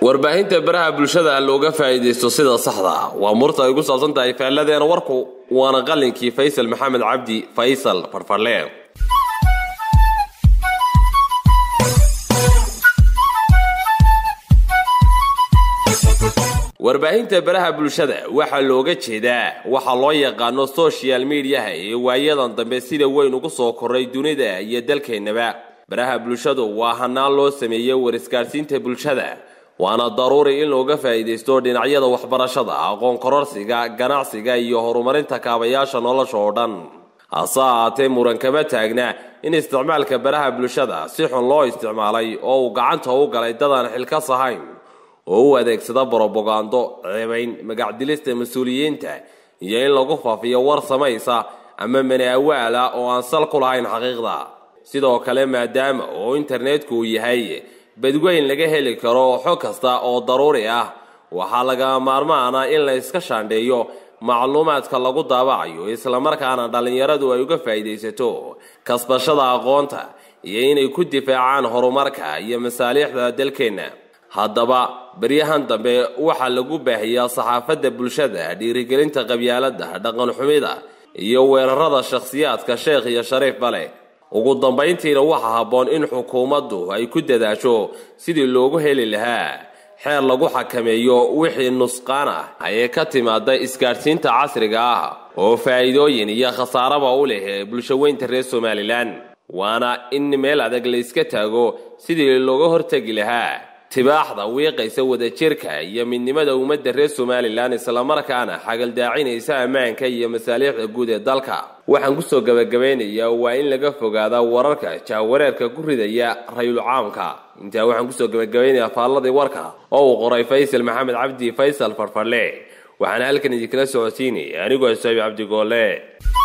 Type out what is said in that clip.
warbaahinta baraha bulshada looga faa'iidaysto sida saxda waa murta ay ku saabsan tahay faalladeena warku waana qalinkii faysal maxamed cabdi faysal farfarleen warbaahinta baraha bulshada waxaa looga jeedaa waxa loo yaqaano social mediaha ee waayadan dambe sida weyn ugu soo koray dunida iyo dalkeennaba baraha bulshadu waa hanaan loo sameeyey war-isgaadhsiinta bulshada waana daruuri in looga faa'iidaysto dhinacyada waxbarashada aqoon kororsiga ganacsiga iyo horumarinta kaabayaasha nolosha oo dhan hase ahaatee muran kama taagna in isticmaalka baraha bulshada si xun loo isticmaalay oo uu gacanta u galay dadaan xilkas ahayn oo u adeegsada brobagando ceebayn magacdilista mas-uuliyiinta iyo in lagu faafiyo war samaysa ama manaawaala oo aan sal ku lahayn xaqiiqda sidoo kale maadaama oo internetku uu yahay badweyn laga heli karo xog kasta oo daruuri ah waxaa laga maarmaana in la iska shaandheeyo macluumaadka lagu daabacayo islamarkaana dhallinyaradu ay uga faa'iidaysato kasbashada aqoonta iyo inay ku difaacaan horumarka iyo masaaliixda dalkeenna haddaba baryahan dambe waxaa lagu baahiyaa saxaafadda bulshada dhiirigelinta qabyaaladda dhaqanxumida iyo weerarada shakhsiyaadka sheekh iyo shariifba leh ugu dambayntiina waxaa habboon in xukuumaddu ay ku dadaasho sidii loogu heli lahaa xeer lagu xakameeyo wixii nusqaan ah ee ka timaada isgaadhsiinta casriga ah oo faa'iidooyin iyo khasaaraba u leh bulshaweynta reer somalilan waana in meel adag la iska taago sidii looga hortegi lahaa tibaaxda wiiqaysa wadajirka iyo midnimada ummadda reer somalilan islamarkaana xagaldaacinaysa ammaanka iyo masaaliixda guud ee dalka waxaan kusoo gabagabaynayaa waa in laga fogaada wararka jahwareerka ku ridaya rayul caamka intaa waxaan kusoo gabagabaynayaa faalladii warka oo uu qoray faysal maxamed cabdi faysal farfarle waxaana halkan idinkala socodsiinaya anigoo saabi cabdigoole